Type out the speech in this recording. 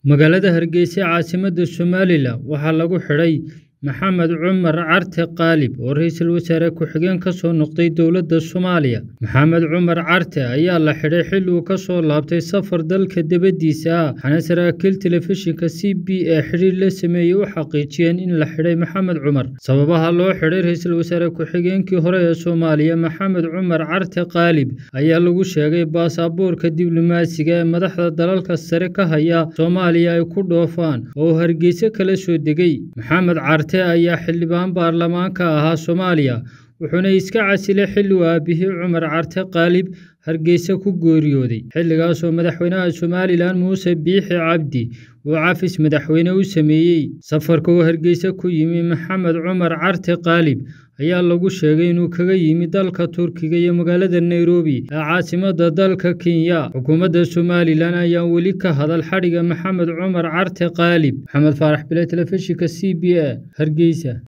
Magaalada Hargeysa ee caasimadda Somalilan waxaa lagu xidhay Maxamed Cumar Carte Qaalib oo ra'iisul wasaare ku-xigeen ka soo noqday dowladda Soomaaliya. Maxamed Cumar Carte ayaa la xidhay xilli uu ka soo laabtay safar dalka dibadiisa ah, waxaana saraakiil telefishinka CBA xiriir la sameeyay u xaqiijiyeen in la xidhay Maxamed Cumar. Sababaha loo xidhay ra'iisul wasaare ku-xigeenkii hore ee Soomaaliya Maxamed Cumar Carte Qaalib ayaa lagu sheegay baasaboorka diblomaasiga ee madaxda dalalka sare ka haya Soomaaliya ay ku dhoofaan oo uu Hargeysa kala soo degay. Maxamed Carte ayaa xildhibaan baarlamaanka ahaa Soomaaliya, wuxuuna iska casilay xilli uu aabihii Cumar Carte Qaalib Hargeysa ku geeriyooday. Xilligaas oo madaxweynaha Somalilan Muuse Biixi Cabdi uu cafis madaxweyne u sameeyay. Safarka uu Hargeysa ku yimi Maxamed Cumar Carte Qaalib ayaa lagu sheegay inuu kaga yimi dalka Turkiga iyo magaalada Nairobi ee caasimadda dalka Kenya. Xukuumadda Somalilan ayaan weli ka hadal xadhigga Maxamed Cumar Carte Qaalib. Maxamed Faarax Bile, Telefishinka CBA, Hargeysa.